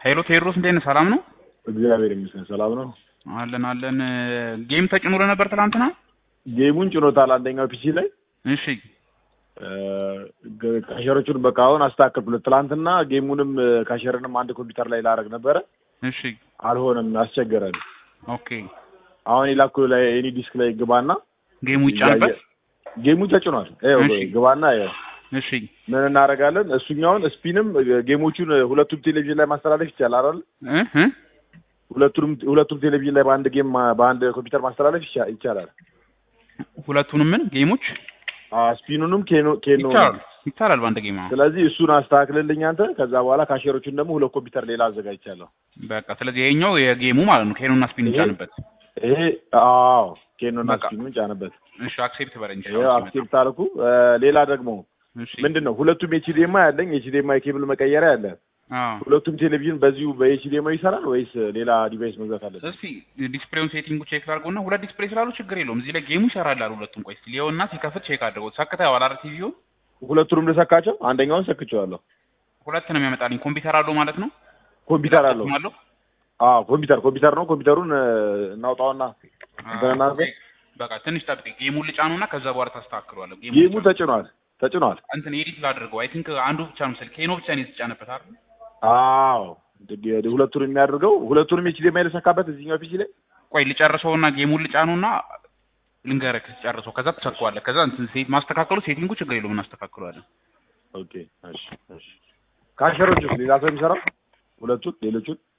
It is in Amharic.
ሄሎ ቴዎድሮስ እንዴት ነህ? ሰላም ነው? እግዚአብሔር ይመስገን ሰላም ነው። አለን አለን። ጌም ተጭኖ ነበር ትናንትና? ጌሙን ጭኖታል አንደኛው ፒሲ ላይ እሺ ካሸሮቹን በቃ አሁን አስተካከልኩለት። ትላንትና ጌሙንም ካሸርንም አንድ ኮምፒውተር ላይ ላረግ ነበረ፣ እሺ አልሆነም፣ አስቸገረን። ኦኬ። አሁን የላኩ ላይ ኤኒ ዲስክ ላይ ግባና ጌሙ ይጫንበት። ጌሙ ተጭኗል። ይኸው እሺ። ግባና ይኸው እሺ ምን እናደርጋለን? እሱኛውን ስፒንም ጌሞቹን ሁለቱም ቴሌቪዥን ላይ ማስተላለፍ ይቻላል አይደል? እ እ ሁለቱንም ሁለቱም ቴሌቪዥን ላይ በአንድ ጌም ማ- በአንድ ኮምፒውተር ማስተላለፍ ይቻ- ይቻላል። ሁለቱንም ምን ጌሞች አ ስፒኑንም ኬኖ ኬኖ ይቻላል ይቻላል በአንድ ጌም። አዎ ስለዚህ እሱን አስተካክልልኝ አንተ። ከዛ በኋላ ካሸሮቹን ደግሞ ሁለት ኮምፒውተር ሌላ አዘጋጅቻለሁ። በቃ ስለዚህ ይሄኛው የጌሙ ማለት ነው። ኬኖና ስፒን ይሄ- ይጫንበት። ይሄ አዎ ኬኖና በቃ። ስፒኑን ጫንበት። እሺ አክሴፕት በረኝ። ይሄ አክሴፕት አልኩ። እ፣ ሌላ ደግሞ እሺ ምንድን ነው ሁለቱም ኤችዲኤምአይ አለኝ። ኤችዲኤምአይ ኬብል መቀየሪያ አለ። አዎ ሁለቱም ቴሌቪዥን በዚሁ በኤችዲኤምአይ ይሰራል ወይስ ሌላ ዲቫይስ መግዛት አለብን? እስቲ ዲስፕሌውን ሴቲንጉ ቼክ አድርጎና ሁለት ዲስፕሌይ ስላሉ ችግር የለውም። እዚህ ላይ ጌሙ ይሰራል አሉ ሁለቱም። ቆይ እስቲ ሊየውና ሲከፍት ቼክ አድርገው። ሰክተኸዋል አይደል ቲቪውን? ሁለቱንም ልሰካቸው? አንደኛውን ሰክቼዋለሁ። ሁለት ነው የሚያመጣልኝ። ኮምፒውተር አለው ማለት ነው። ኮምፒውተር አለው። አለው አዎ ኮምፒውተር ኮምፒውተር ነው። ኮምፒውተሩን እ፣ እናውጣውና እንትን እናድርገው። በቃ ትንሽ ጠብቅ። ጌሙን ልጫኑና ከዛ በኋላ ታስተካክሏለህ። ጌሙ ተጭኗል ተጭኗል። እንትን ኤዲት ላድርገው። አይ ቲንክ አንዱ ብቻ ነው መሰለኝ ኬኖ ብቻ ነው የተጫነበት አይደል? አዎ እንግዲህ ሁለቱንም የሚያደርገው ሁለቱንም ኤችዲኤምአይ ልሰካበት እዚህኛው ፒሲ ላይ ቆይ ልጨርሰውና ጌሙን ልጫኑና ልንገርህ ጨርሰው። ከዛ ትሰካዋለህ። ከዛ እንትን ሴት ማስተካከሉ ሴቲንጉ ችግር የለውም እናስተካክለዋለን። ኦኬ እሺ እሺ ካሸሮች ሌላ ሰው የሚሰራው ሁለቱን ሌሎቹን